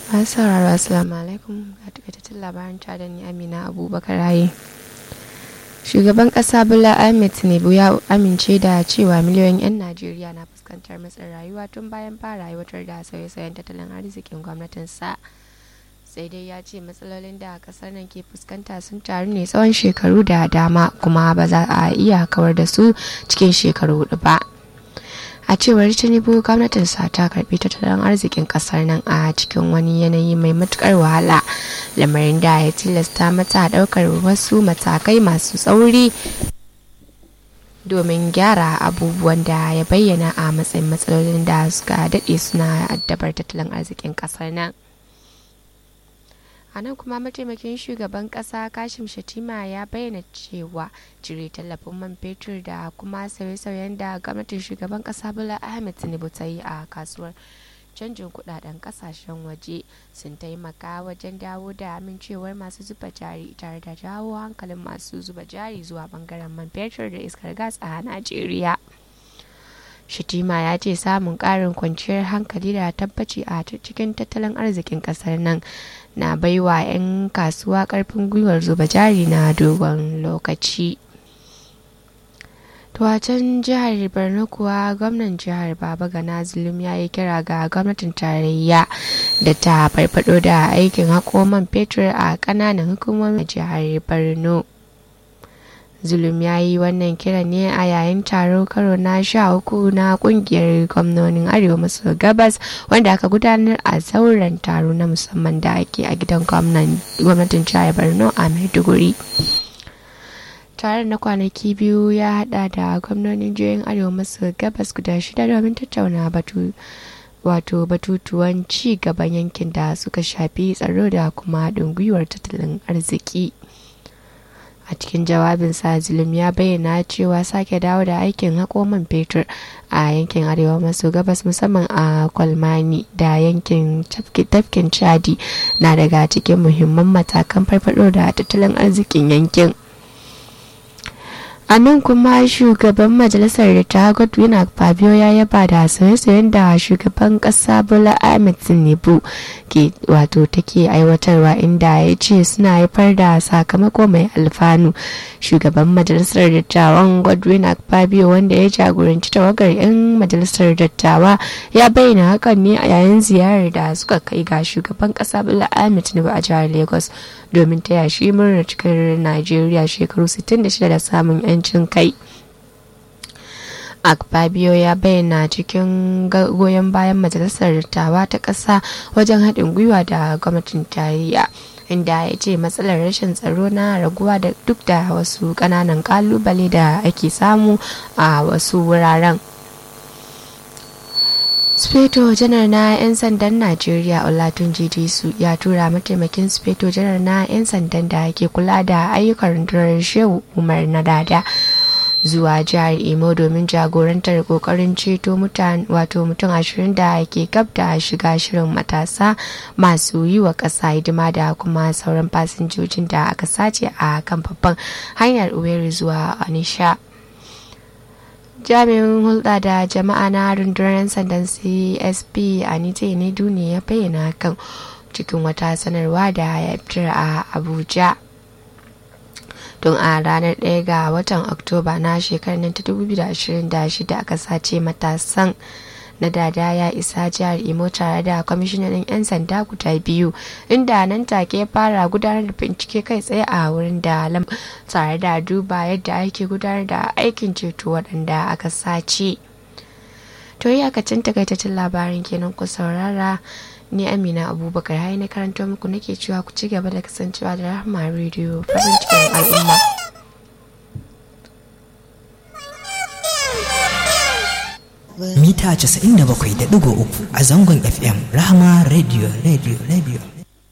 masu sauraro assalamu alaikum ga takaitattun labaran da ni amina abubakar haye shugaban kasa bola ahmed tinubu ya amince da cewa miliyoyin 'yan najeriya na fuskantar matsin rayuwa tun bayan fara aiwatar da sauye-sauyen tattalin arzikin gwamnatinsa sai dai ya ce matsalolin da kasar nan ke fuskanta sun taru ne tsawon shekaru da dama kuma ba za a iya kawar da su cikin shekaru hudu ba a cewar tinubu gwamnatinsa ta karbi tattalin arzikin kasar nan a cikin wani yanayi mai matukar wahala lamarin da ya tilasta mata daukar wasu matakai masu tsauri domin gyara abubuwan da ya bayyana a matsayin matsalolin da suka daɗe suna addabar tattalin arzikin kasar nan a nan kuma mataimakin shugaban kasa kashim shatima ya bayyana cewa cire tallafin man fetur da kuma sauye-sauyen da gwamnatin shugaban kasa bola ahmed tinubu ta yi a kasuwar canjin kudaden kasashen waje sun taimaka wajen dawo da amincewar masu zuba jari tare da jawo hankalin masu zuba jari zuwa bangaren man fetur da iskar gas a najeriya Shitima ya ce samun ƙarin kwanciyar hankali da tabbaci a cikin tattalin arzikin ƙasar nan na baiwa 'yan kasuwa ƙarfin gwiwar zuba jari na dogon lokaci. a can jihar borno kuwa gwamnan jihar baba gana zulum ya yi kira ga gwamnatin tarayya da ta farfado da aikin haƙo man fetur a ƙananan hukumomin jihar borno zulum ya yi wannan kira ne a yayin taro karo na sha uku na kungiyar gwamnonin arewa maso gabas wanda aka gudanar a zauren taro na musamman da ake a gidan gwamnatin jihar borno a maiduguri taron na kwanaki biyu ya hada da gwamnonin jihohin arewa maso gabas guda shida domin tattauna batu wato batutuwan ci gaban yankin da suka shafi tsaro da kuma haɗin gwiwar tattalin arziki a cikin jawabinsa zulum ya bayyana cewa sake dawo da aikin haƙo man fetur a yankin arewa maso gabas musamman a kwalmani da yankin tafkin chadi na daga cikin muhimman matakan farfado da tattalin arzikin yankin a nan kuma shugaban majalisar da ta godwin fabio ya yaba da sauye-sauyen da shugaban kasa bola ahmed tinubu ke wato take aiwatarwa inda ya ce suna haifar da sakamako mai alfanu shugaban majalisar dattawan godwin fabio wanda ya jagoranci tawagar 'yan majalisar dattawa ya bayyana hakan ne a yayin ziyarar da suka kai ga shugaban kasa bola ahmed tinubu a jihar lagos domin taya shi murnar cikar najeriya shekaru 66 da samun 'yan yancin kai akpabio ya bayyana cikin goyon bayan majalisar dattawa ta ƙasa wajen haɗin gwiwa da gwamnatin tarayya inda ya ce matsalar rashin tsaro na raguwa da duk da wasu ƙananan ƙalubale da ake samu a wasu wuraren speto janar na 'yan sandan najeriya olatunji su ya tura mataimakin speto janar na 'yan sandan da ke kula da ayyukan rundunar shehu umar na dada zuwa jihar imo domin jagorantar kokarin ceto mutane wato mutum ashirin da ke gab da shiga shirin matasa masu yi wa ƙasa hidima da kuma sauran fasinjojin da aka sace a kan babban hanyar uweri zuwa anisha jami'in hulɗa da jama'a na rundunar sandan csp anita ne duniya ya bayyana kan cikin wata sanarwa da ya fitar a abuja tun a ranar 1 ga watan oktoba na shekarar ta 2026 aka sace matasan na dada ya isa jihar imo tare da kwamishinan 'yan sanda guda biyu inda nan take fara gudanar da bincike kai tsaye a wurin da lam tare da duba yadda ake gudanar da aikin ceto waɗanda aka sace to iyakacin takaitaccen labarin kenan ku saurara ni amina abubakar hai na karanto muku nake cewa ku ci gaba da kasancewa da rahama rediyo farin cikin al'umma mita 97.3 a zangon fm rahama radio radio radio